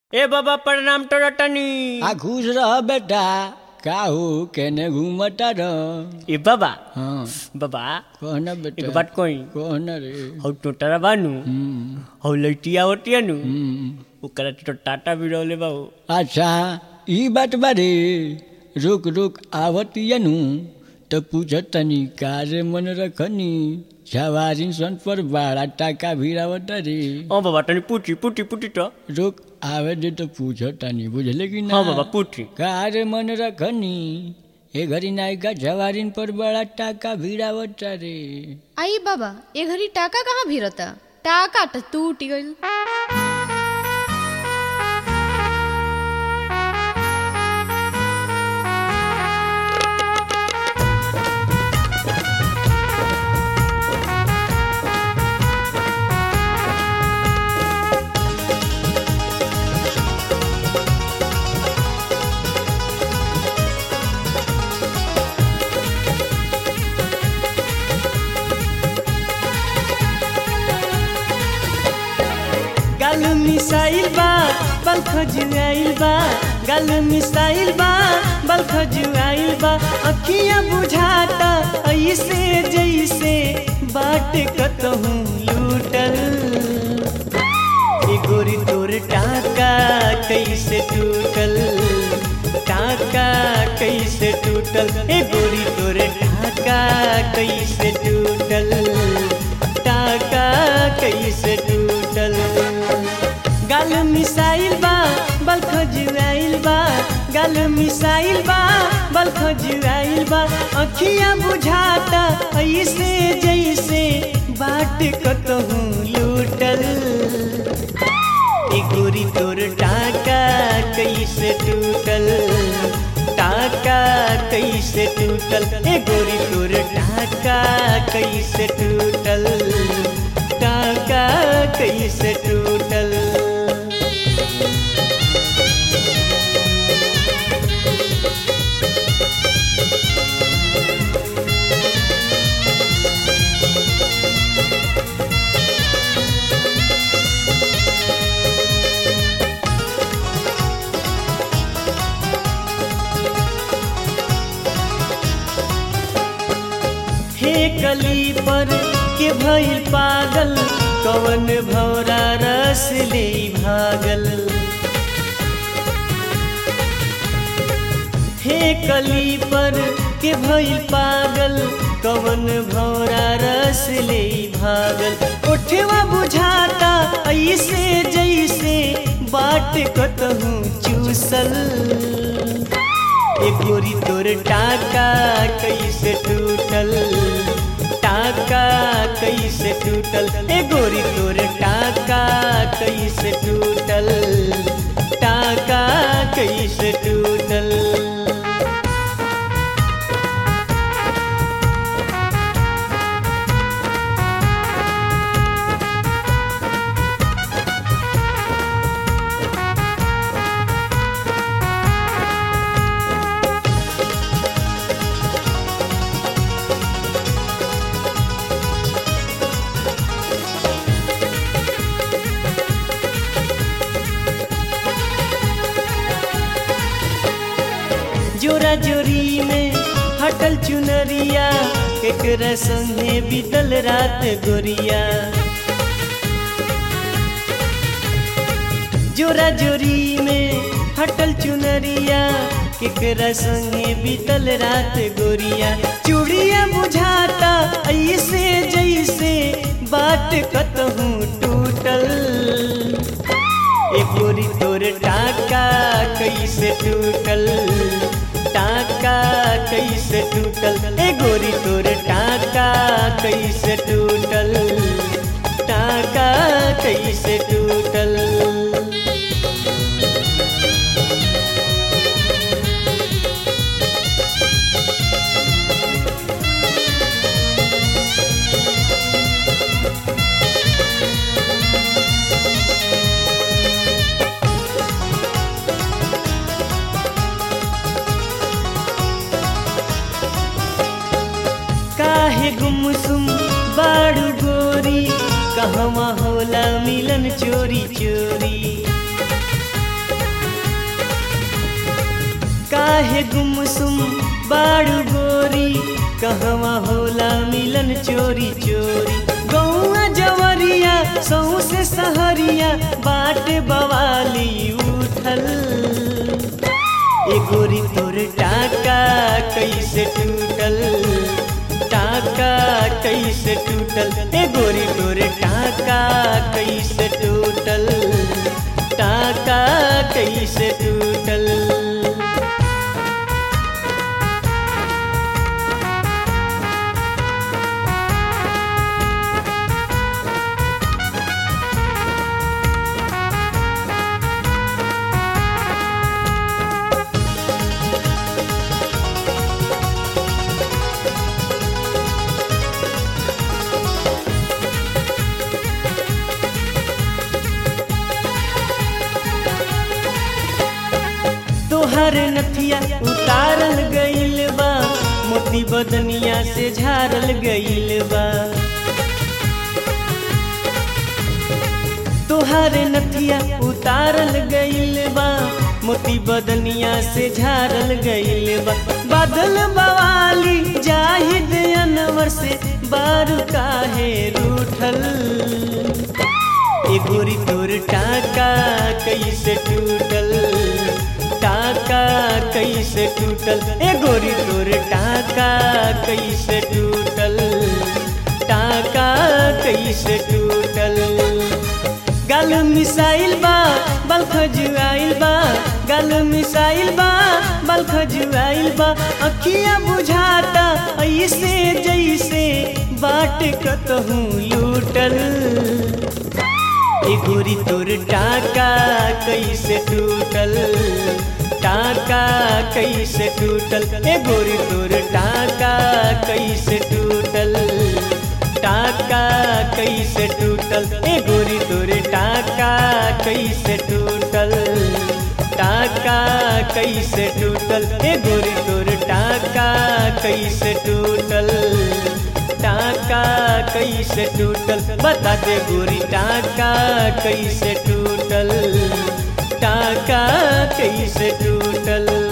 ए बाबा प्रणाम टोरटनी आ खुश रह बेटा काहू केने घूमता रह ए बाबा हाँ बाबा कहना एक बेटा बात कोई कहना रे हौ टोटरा बानू हम्म, हौ लइटिया होटिया नु हम्म। ओकरा तो टाटा भी रहले बाबू अच्छा ई बात बारे रुक रुक आवतियनु तो पूछत तनी कारे मन रखनी सवारी सन पर बड़ा टाका भिड़ावत रे ओ बाबा तनी पूछी पूछी पूछी तो रुक आवे दे तो पूछत तनी बुझले कि ना हाँ बाबा पूछी कारे मन रखनी ए घरी नायिका सवारीन पर बड़ा टाका भिड़ावत रे आई बाबा ए घड़ी टाका कहाँ भिरता टाका त टूट गइल गाल मिसाइल बा बल खजुआइल बा गाल मिसाइल बा बल खजुआइल बा अखियां बुझाता ऐसे जैसे बाट कतहूँ लूटल ए गोरी तोर टाका कैसे टूटल टाका कैसे टूटल ए गोरी तोर टाका कैसे टूटल टाका कैसे टूटल गाल मिसाइल बा बल खजुआइल बा गाल मिसाइल बा बल खजुआइल बा अखियां बुझाता ऐसे जैसे बाट कतहूँ लूटल ए गोरी तोर टाका कैसे टूटल टाका कैसे टूटल ए गोरी तोर टाका कैसे टूटल टाका कैसे टूटल हे कली पर के भइल पागल कवन भौरा रस ले भागल हे कली पर के भइल पागल कवन भौरा रस ले भागल उठवा बुझाता ऐसे जैसे बाट कतहूँ चूसल ए गोरी तोर टाका कैसे टूटल टाका कैसे टूटल ए गोरी तोर टाका कैसे टूटल टाका कैसे टूटल जोरा जोरी में हटल चुनरिया केकरा संगे बीतल रात गोरिया जोरा जोरी में हटल चुनरिया केकरा संगे बीतल रात गोरिया चूड़िया बुझाता ऐसे जैसे बाट कतहूँ टूटल ए गोरी तोर टाका कैसे टूटल टाका कैसे टूटल ए गोरी तोर टाका कैसे टूटल टाका कैसे टूटल काहे गुमसुम बाड़ू गोरी कहवा होला मिलन चोरी चोरी काहे गुमसुम बाड़ू गोरी कहवा होला मिलन चोरी चोरी गौआ जवरिया सौसे सहरिया बाट बवाली उठल ए गोरी तोर टाका कैसे टूटल टाका कैसे टूटल ए गोरी तोर टाका कैसे टूटल टाका कैसे टूटल तोहर नथिया उतारल गइल बा मोती बदनिया से झारल गइल बा तोहर नथिया उतारल गइल बा मोती बदनिया से झारल गइल बा बादल बवाली जाहिद अनवर से बारू काहे रूठल ए गोरी तोर टाका कैसे टूटल टाका कैसे टूटल ए गोरी तोर टाका कैसे टूटल टाका कैसे टूटल गल मिसाइल बा बल खजुआइल बा गल मिसाइल बा बल खजुआइल बा अखिया बुझाता ऐसे जैसे बाट कतहूँ लूटल ए गोरी तोर टाका कैसे टूटल टाका कैसे टूटल ए गोरी तोर टाका कैसे टूटल टाका कैसे टूटल ए गोरी तोर टाका कैसे टूटल टाका कैसे टूटल ए गोरी तोर टाका कैसे टूटल टाका कैसे टूटल बता दे गोरी टाका कैसे टूटल टाका कैसे टूटल